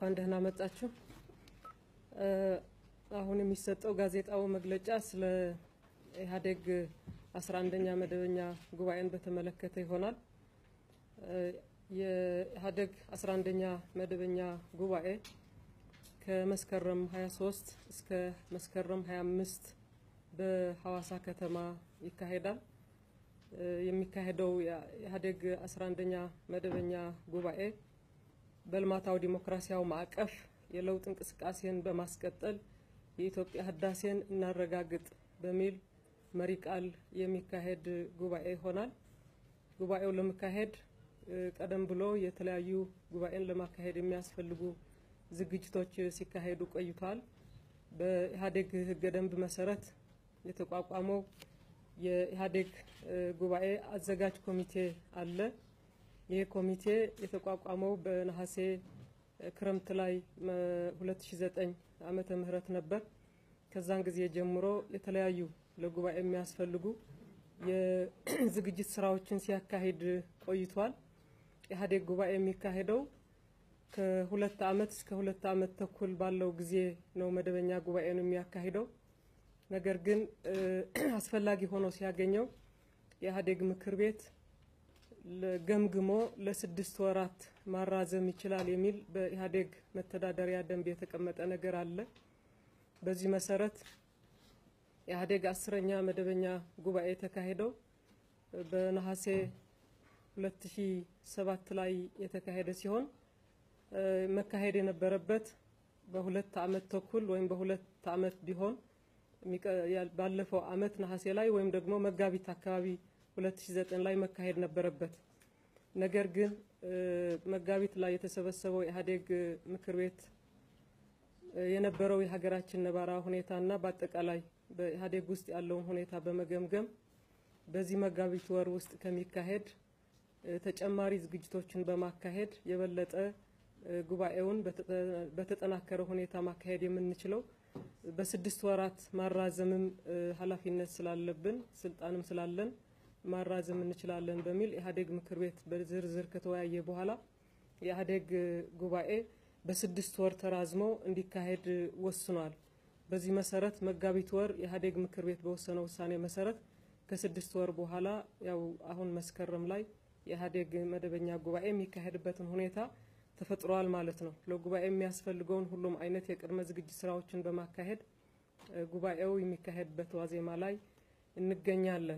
እንኳን ደህና መጣችሁ። አሁን የሚሰጠው ጋዜጣዊ መግለጫ ስለ ኢህአዴግ አስራ አንደኛ መደበኛ ጉባኤን በተመለከተ ይሆናል። የኢህአዴግ አስራ አንደኛ መደበኛ ጉባኤ ከመስከረም 23 እስከ መስከረም 25 በሐዋሳ ከተማ ይካሄዳል። የሚካሄደው የኢህአዴግ 11ኛ መደበኛ ጉባኤ በልማታዊ ዲሞክራሲያዊ ማዕቀፍ የለውጥ እንቅስቃሴን በማስቀጠል የኢትዮጵያ ህዳሴን እናረጋግጥ በሚል መሪ ቃል የሚካሄድ ጉባኤ ይሆናል። ጉባኤው ለመካሄድ ቀደም ብሎ የተለያዩ ጉባኤን ለማካሄድ የሚያስፈልጉ ዝግጅቶች ሲካሄዱ ቆይተዋል። በኢህአዴግ ህገ ደንብ መሰረት የተቋቋመው የኢህአዴግ ጉባኤ አዘጋጅ ኮሚቴ አለ። ይህ ኮሚቴ የተቋቋመው በነሐሴ ክረምት ላይ 2009 ዓመተ ምህረት ነበር። ከዛን ጊዜ ጀምሮ የተለያዩ ለጉባኤ የሚያስፈልጉ የዝግጅት ስራዎችን ሲያካሂድ ቆይቷል። ኢህአዴግ ጉባኤ የሚካሄደው ከሁለት ዓመት እስከ ሁለት ዓመት ተኩል ባለው ጊዜ ነው መደበኛ ጉባኤን የሚያካሂደው። ነገር ግን አስፈላጊ ሆኖ ሲያገኘው የኢህአዴግ ምክር ቤት ገምግሞ ለስድስት ወራት ማራዘም ይችላል የሚል በኢህአዴግ መተዳደሪያ ደንብ የተቀመጠ ነገር አለ። በዚህ መሰረት ኢህአዴግ አስረኛ መደበኛ ጉባኤ የተካሄደው በነሐሴ 2007 ላይ የተካሄደ ሲሆን መካሄድ የነበረበት በሁለት ዓመት ተኩል ወይም በሁለት ዓመት ቢሆን ባለፈው ዓመት ነሐሴ ላይ ወይም ደግሞ መጋቢት አካባቢ 2009 ላይ መካሄድ ነበረበት። ነገር ግን መጋቢት ላይ የተሰበሰበው ኢህአዴግ ምክር ቤት የነበረው የሀገራችን ነባራዊ ሁኔታና በአጠቃላይ በኢህአዴግ ውስጥ ያለውን ሁኔታ በመገምገም በዚህ መጋቢት ወር ውስጥ ከሚካሄድ ተጨማሪ ዝግጅቶችን በማካሄድ የበለጠ ጉባኤውን በተጠናከረ ሁኔታ ማካሄድ የምንችለው በስድስት ወራት ማራዘምም ኃላፊነት ስላለብን ስልጣንም ስላለን ማራዘም እንችላለን በሚል ኢህአዴግ ምክር ቤት በዝርዝር ከተወያየ በኋላ የኢህአዴግ ጉባኤ በስድስት ወር ተራዝሞ እንዲካሄድ ወስኗል። በዚህ መሰረት መጋቢት ወር የኢህአዴግ ምክር ቤት በወሰነው ውሳኔ መሰረት ከስድስት ወር በኋላ ያው አሁን መስከረም ላይ የኢህአዴግ መደበኛ ጉባኤ የሚካሄድበትን ሁኔታ ተፈጥሯል ማለት ነው። ለጉባኤ የሚያስፈልገውን ሁሉም አይነት የቅድመ ዝግጅት ስራዎችን በማካሄድ ጉባኤው የሚካሄድበት ዋዜማ ላይ እንገኛለን።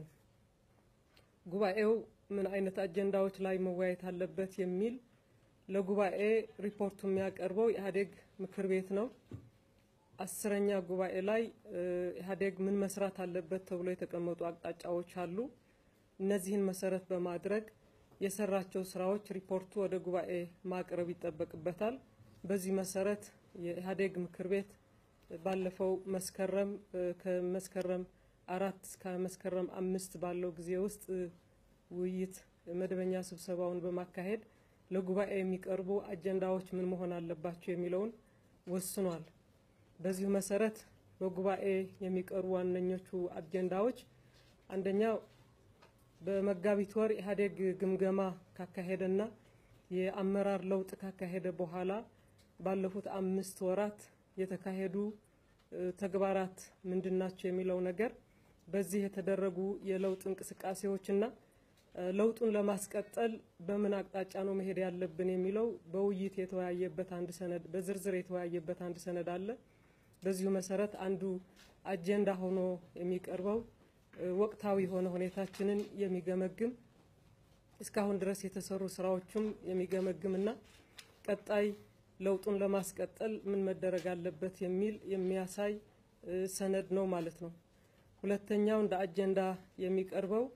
ጉባኤው ምን አይነት አጀንዳዎች ላይ መወያየት አለበት የሚል ለጉባኤ ሪፖርቱ የሚያቀርበው የኢህአዴግ ምክር ቤት ነው። አስረኛ ጉባኤ ላይ ኢህአዴግ ምን መስራት አለበት ተብሎ የተቀመጡ አቅጣጫዎች አሉ። እነዚህን መሰረት በማድረግ የሰራቸው ስራዎች ሪፖርቱ ወደ ጉባኤ ማቅረብ ይጠበቅበታል። በዚህ መሰረት የኢህአዴግ ምክር ቤት ባለፈው መስከረም ከመስከረም አራት እስከ መስከረም አምስት ባለው ጊዜ ውስጥ ውይይት መደበኛ ስብሰባውን በማካሄድ ለጉባኤ የሚቀርቡ አጀንዳዎች ምን መሆን አለባቸው የሚለውን ወስኗል። በዚሁ መሰረት በጉባኤ የሚቀርቡ ዋነኞቹ አጀንዳዎች አንደኛው በመጋቢት ወር ኢህአዴግ ግምገማ ካካሄደና የአመራር ለውጥ ካካሄደ በኋላ ባለፉት አምስት ወራት የተካሄዱ ተግባራት ምንድናቸው የሚለው ነገር በዚህ የተደረጉ የለውጥ እንቅስቃሴዎችና ለውጡን ለማስቀጠል በምን አቅጣጫ ነው መሄድ ያለብን የሚለው በውይይት የተወያየበት አንድ ሰነድ በዝርዝር የተወያየበት አንድ ሰነድ አለ። በዚሁ መሰረት አንዱ አጀንዳ ሆኖ የሚቀርበው ወቅታዊ የሆነ ሁኔታችንን የሚገመግም እስካሁን ድረስ የተሰሩ ስራዎችም የሚገመግምና ቀጣይ ለውጡን ለማስቀጠል ምን መደረግ አለበት የሚል የሚያሳይ ሰነድ ነው ማለት ነው። ሁለተኛው እንደ አጀንዳ የሚቀርበው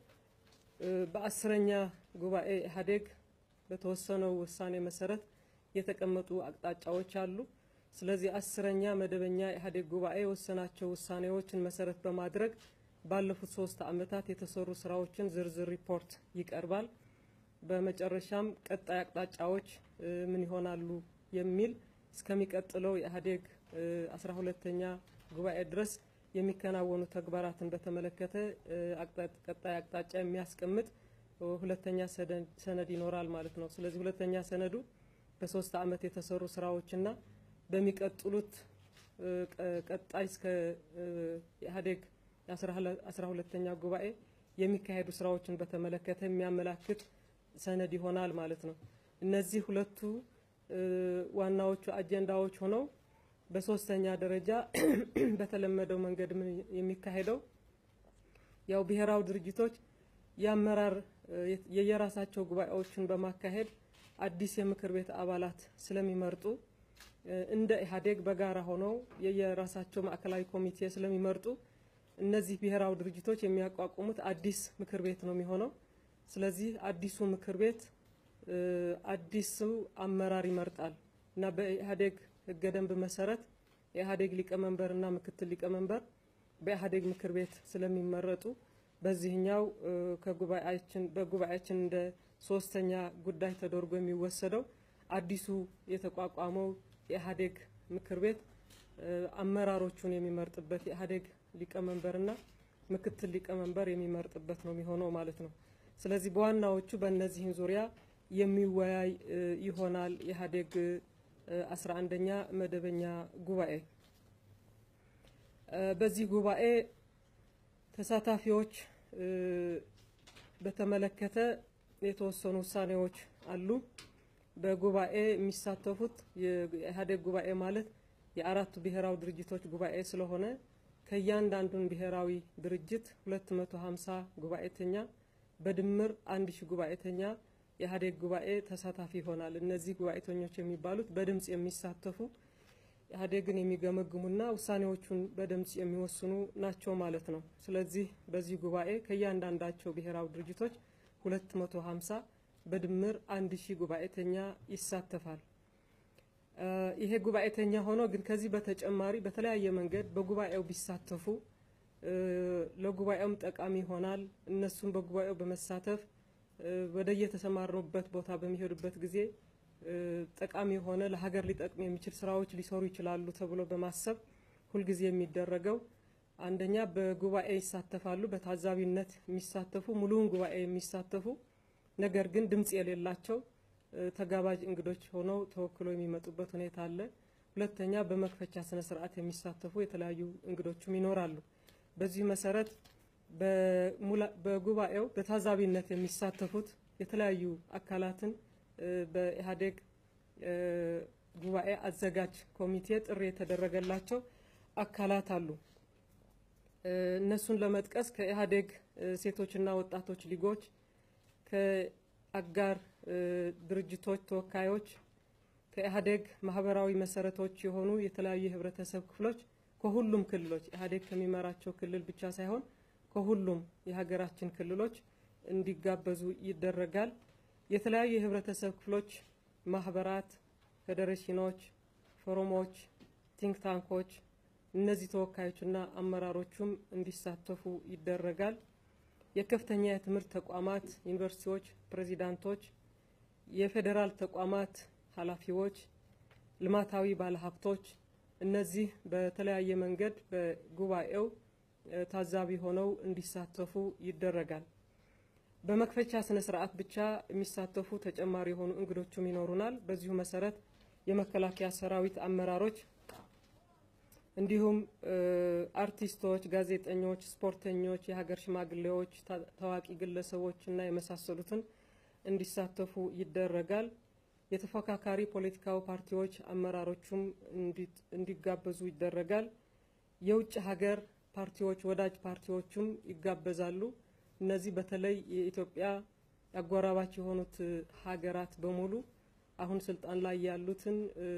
በአስረኛ ጉባኤ ኢህአዴግ በተወሰነው ውሳኔ መሰረት የተቀመጡ አቅጣጫዎች አሉ። ስለዚህ አስረኛ መደበኛ ኢህአዴግ ጉባኤ የወሰናቸው ውሳኔዎችን መሰረት በማድረግ ባለፉት ሶስት ዓመታት የተሰሩ ስራዎችን ዝርዝር ሪፖርት ይቀርባል። በመጨረሻም ቀጣይ አቅጣጫዎች ምን ይሆናሉ የሚል እስከሚቀጥለው የኢህአዴግ አስራ ሁለተኛ ጉባኤ ድረስ የሚከናወኑ ተግባራትን በተመለከተ ቀጣይ አቅጣጫ የሚያስቀምጥ ሁለተኛ ሰነድ ይኖራል ማለት ነው። ስለዚህ ሁለተኛ ሰነዱ በሶስት ዓመት የተሰሩ ስራዎችና በሚቀጥሉት ቀጣይ እስከ ኢህአዴግ አስራ ሁለተኛ ጉባኤ የሚካሄዱ ስራዎችን በተመለከተ የሚያመላክት ሰነድ ይሆናል ማለት ነው። እነዚህ ሁለቱ ዋናዎቹ አጀንዳዎች ሆነው በሶስተኛ ደረጃ በተለመደው መንገድ የሚካሄደው ያው ብሔራዊ ድርጅቶች የአመራር የየራሳቸው ጉባኤዎችን በማካሄድ አዲስ የምክር ቤት አባላት ስለሚመርጡ እንደ ኢህአዴግ በጋራ ሆነው የየራሳቸው ማዕከላዊ ኮሚቴ ስለሚመርጡ እነዚህ ብሔራዊ ድርጅቶች የሚያቋቁሙት አዲስ ምክር ቤት ነው የሚሆነው። ስለዚህ አዲሱ ምክር ቤት አዲሱ አመራር ይመርጣል እና በኢህአዴግ ህገ ደንብ መሰረት የኢህአዴግ ሊቀመንበር እና ምክትል ሊቀመንበር በኢህአዴግ ምክር ቤት ስለሚመረጡ በዚህኛው ከጉባኤያችን በጉባኤያችን እንደ ሶስተኛ ጉዳይ ተደርጎ የሚወሰደው አዲሱ የተቋቋመው የኢህአዴግ ምክር ቤት አመራሮቹን የሚመርጥበት የኢህአዴግ ሊቀመንበርና ምክትል ሊቀመንበር የሚመርጥበት ነው የሚሆነው ማለት ነው። ስለዚህ በዋናዎቹ በእነዚህም ዙሪያ የሚወያይ ይሆናል የኢህአዴግ አስራ አንደኛ መደበኛ ጉባኤ። በዚህ ጉባኤ ተሳታፊዎች በተመለከተ የተወሰኑ ውሳኔዎች አሉ። በጉባኤ የሚሳተፉት የኢህአዴግ ጉባኤ ማለት የአራቱ ብሔራዊ ድርጅቶች ጉባኤ ስለሆነ ከእያንዳንዱን ብሔራዊ ድርጅት 250 ጉባኤተኛ በድምር አንድ ሺህ ጉባኤተኛ የኢህአዴግ ጉባኤ ተሳታፊ ይሆናል። እነዚህ ጉባኤተኞች የሚባሉት በድምፅ የሚሳተፉ ኢህአዴግን የሚገመግሙና ውሳኔዎቹን በድምፅ የሚወስኑ ናቸው ማለት ነው። ስለዚህ በዚህ ጉባኤ ከእያንዳንዳቸው ብሔራዊ ድርጅቶች 250 በድምር አንድ ሺህ ጉባኤተኛ ይሳተፋል። ይሄ ጉባኤተኛ ሆኖ ግን ከዚህ በተጨማሪ በተለያየ መንገድ በጉባኤው ቢሳተፉ ለጉባኤውም ጠቃሚ ይሆናል። እነሱም በጉባኤው በመሳተፍ ወደ የተሰማሩበት ቦታ በሚሄዱበት ጊዜ ጠቃሚ የሆነ ለሀገር ሊጠቅም የሚችል ስራዎች ሊሰሩ ይችላሉ ተብሎ በማሰብ ሁልጊዜ የሚደረገው አንደኛ በጉባኤ ይሳተፋሉ። በታዛቢነት የሚሳተፉ ሙሉውን ጉባኤ የሚሳተፉ ነገር ግን ድምፅ የሌላቸው ተጋባዥ እንግዶች ሆነው ተወክለው የሚመጡበት ሁኔታ አለ። ሁለተኛ በመክፈቻ ስነ ስርዓት የሚሳተፉ የተለያዩ እንግዶችም ይኖራሉ። በዚህ መሰረት በጉባኤው በታዛቢነት የሚሳተፉት የተለያዩ አካላትን በኢህአዴግ ጉባኤ አዘጋጅ ኮሚቴ ጥሪ የተደረገላቸው አካላት አሉ። እነሱን ለመጥቀስ ከኢህአዴግ ሴቶችና ወጣቶች ሊጎች፣ ከአጋር ድርጅቶች ተወካዮች፣ ከኢህአዴግ ማህበራዊ መሰረቶች የሆኑ የተለያዩ የህብረተሰብ ክፍሎች ከሁሉም ክልሎች ኢህአዴግ ከሚመራቸው ክልል ብቻ ሳይሆን ከሁሉም የሀገራችን ክልሎች እንዲጋበዙ ይደረጋል። የተለያዩ የህብረተሰብ ክፍሎች ማህበራት፣ ፌዴሬሽኖች፣ ፎረሞች፣ ቲንክ ታንኮች እነዚህ ተወካዮችና አመራሮቹም እንዲሳተፉ ይደረጋል። የከፍተኛ የትምህርት ተቋማት ዩኒቨርሲቲዎች ፕሬዚዳንቶች፣ የፌዴራል ተቋማት ኃላፊዎች፣ ልማታዊ ባለሀብቶች እነዚህ በተለያየ መንገድ በጉባኤው ታዛቢ ሆነው እንዲሳተፉ ይደረጋል። በመክፈቻ ስነ ስርዓት ብቻ የሚሳተፉ ተጨማሪ የሆኑ እንግዶችም ይኖሩናል። በዚሁ መሰረት የመከላከያ ሰራዊት አመራሮች እንዲሁም አርቲስቶች፣ ጋዜጠኞች፣ ስፖርተኞች፣ የሀገር ሽማግሌዎች፣ ታዋቂ ግለሰቦች እና የመሳሰሉትን እንዲሳተፉ ይደረጋል። የተፎካካሪ ፖለቲካዊ ፓርቲዎች አመራሮቹም እንዲጋበዙ ይደረጋል። የውጭ ሀገር ፓርቲዎች ወዳጅ ፓርቲዎቹም ይጋበዛሉ። እነዚህ በተለይ የኢትዮጵያ አጎራባች የሆኑት ሀገራት በሙሉ አሁን ስልጣን ላይ ያሉትን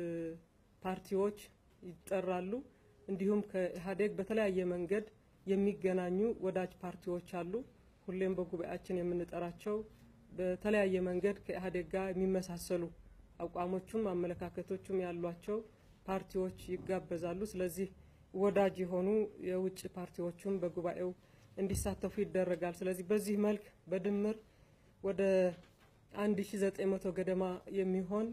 ፓርቲዎች ይጠራሉ። እንዲሁም ከኢህአዴግ በተለያየ መንገድ የሚገናኙ ወዳጅ ፓርቲዎች አሉ። ሁሌም በጉባኤያችን የምንጠራቸው በተለያየ መንገድ ከኢህአዴግ ጋር የሚመሳሰሉ አቋሞቹም አመለካከቶቹም ያሏቸው ፓርቲዎች ይጋበዛሉ። ስለዚህ ወዳጅ የሆኑ የውጭ ፓርቲዎቹም በጉባኤው እንዲሳተፉ ይደረጋል። ስለዚህ በዚህ መልክ በድምር ወደ 1900 ገደማ የሚሆን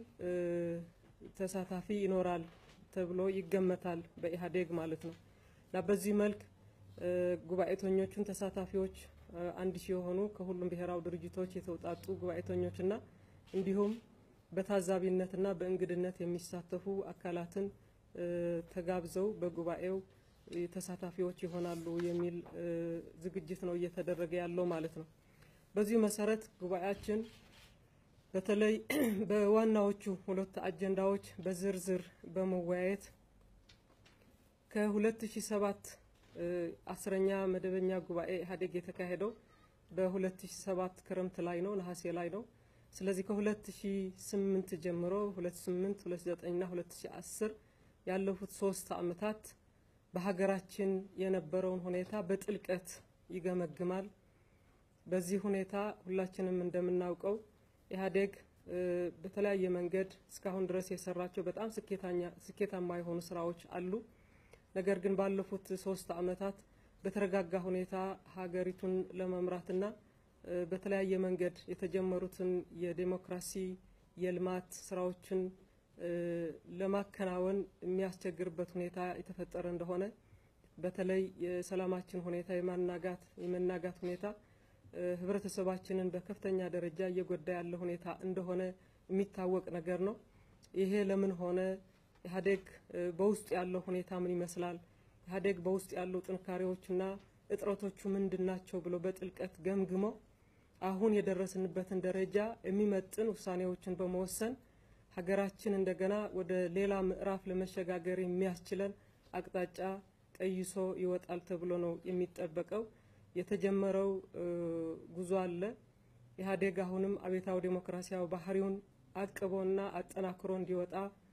ተሳታፊ ይኖራል ተብሎ ይገመታል በኢህአዴግ ማለት ነው እና በዚህ መልክ ጉባኤተኞቹን ተሳታፊዎች አንድ ሺህ የሆኑ ከሁሉም ብሔራዊ ድርጅቶች የተውጣጡ ጉባኤተኞችና እንዲሁም በታዛቢነትና በእንግድነት የሚሳተፉ አካላትን ተጋብዘው በጉባኤው ተሳታፊዎች ይሆናሉ የሚል ዝግጅት ነው እየተደረገ ያለው ማለት ነው። በዚሁ መሰረት ጉባኤያችን በተለይ በዋናዎቹ ሁለት አጀንዳዎች በዝርዝር በመወያየት ከ2007 አስረኛ መደበኛ ጉባኤ ኢህአዴግ የተካሄደው በ2007 ክረምት ላይ ነው፣ ነሐሴ ላይ ነው። ስለዚህ ከ2008 ጀምሮ 2008፣ 2009 እና 2010 ያለፉት ሶስት ዓመታት በሀገራችን የነበረውን ሁኔታ በጥልቀት ይገመግማል። በዚህ ሁኔታ ሁላችንም እንደምናውቀው ኢህአዴግ በተለያየ መንገድ እስካሁን ድረስ የሰራቸው በጣም ስኬታማ የሆኑ ስራዎች አሉ። ነገር ግን ባለፉት ሶስት ዓመታት በተረጋጋ ሁኔታ ሀገሪቱን ለመምራትና በተለያየ መንገድ የተጀመሩትን የዴሞክራሲ የልማት ስራዎችን ለማከናወን የሚያስቸግርበት ሁኔታ የተፈጠረ እንደሆነ በተለይ የሰላማችን ሁኔታ የማናጋት የመናጋት ሁኔታ ህብረተሰባችንን በከፍተኛ ደረጃ እየጎዳ ያለ ሁኔታ እንደሆነ የሚታወቅ ነገር ነው። ይሄ ለምን ሆነ? ኢህአዴግ በውስጡ ያለው ሁኔታ ምን ይመስላል? ኢህአዴግ በውስጥ ያሉ ጥንካሬዎችና እጥረቶቹ ምንድን ናቸው ብሎ በጥልቀት ገምግሞ አሁን የደረስንበትን ደረጃ የሚመጥን ውሳኔዎችን በመወሰን ሀገራችን እንደገና ወደ ሌላ ምዕራፍ ለመሸጋገር የሚያስችለን አቅጣጫ ቀይሶ ይወጣል ተብሎ ነው የሚጠበቀው። የተጀመረው ጉዞ አለ። ኢህአዴግ አሁንም አብዮታዊ ዴሞክራሲያዊ ባህሪውን አቅቦና አጠናክሮ እንዲወጣ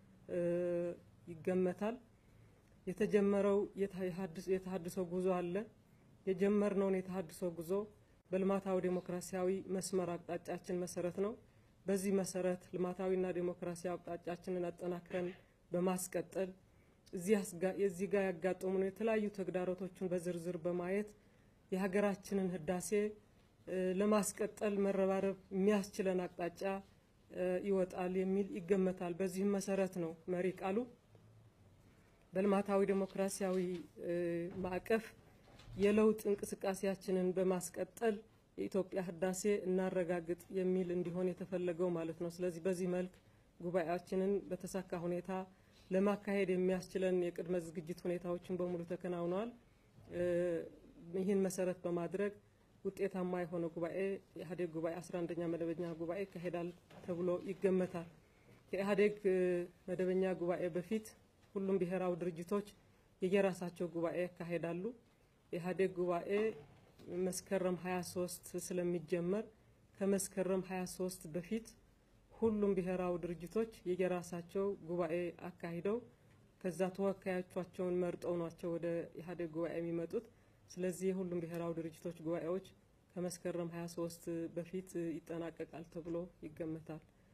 ይገመታል። የተጀመረው የተሀድሶ ጉዞ አለ። የጀመርነውን የተሀድሶ ጉዞ በልማታዊ ዴሞክራሲያዊ መስመር አቅጣጫችን መሰረት ነው። በዚህ መሰረት ልማታዊና ዴሞክራሲያዊ አቅጣጫችንን አጠናክረን በማስቀጠል እዚህ ጋር ያጋጠሙን የተለያዩ ተግዳሮቶችን በዝርዝር በማየት የሀገራችንን ህዳሴ ለማስቀጠል መረባረብ የሚያስችለን አቅጣጫ ይወጣል የሚል ይገመታል። በዚህም መሰረት ነው መሪ ቃሉ በልማታዊ ዴሞክራሲያዊ ማዕቀፍ የለውጥ እንቅስቃሴያችንን በማስቀጠል የኢትዮጵያ ህዳሴ እናረጋግጥ የሚል እንዲሆን የተፈለገው ማለት ነው። ስለዚህ በዚህ መልክ ጉባኤያችንን በተሳካ ሁኔታ ለማካሄድ የሚያስችለን የቅድመ ዝግጅት ሁኔታዎችን በሙሉ ተከናውነዋል። ይህን መሰረት በማድረግ ውጤታማ የሆነ ጉባኤ የኢህአዴግ ጉባኤ 11ኛ መደበኛ ጉባኤ ይካሄዳል ተብሎ ይገመታል። ከኢህአዴግ መደበኛ ጉባኤ በፊት ሁሉም ብሔራዊ ድርጅቶች የየራሳቸው ጉባኤ ያካሄዳሉ። የኢህአዴግ ጉባኤ መስከረም 23 ስለሚጀመር ከመስከረም 23 በፊት ሁሉም ብሔራዊ ድርጅቶች የየራሳቸው ጉባኤ አካሂደው ከዛ ተወካዮቻቸውን መርጠው ናቸው ወደ ኢህአዴግ ጉባኤ የሚመጡት። ስለዚህ የሁሉም ብሔራዊ ድርጅቶች ጉባኤዎች ከመስከረም 23 በፊት ይጠናቀቃል ተብሎ ይገመታል።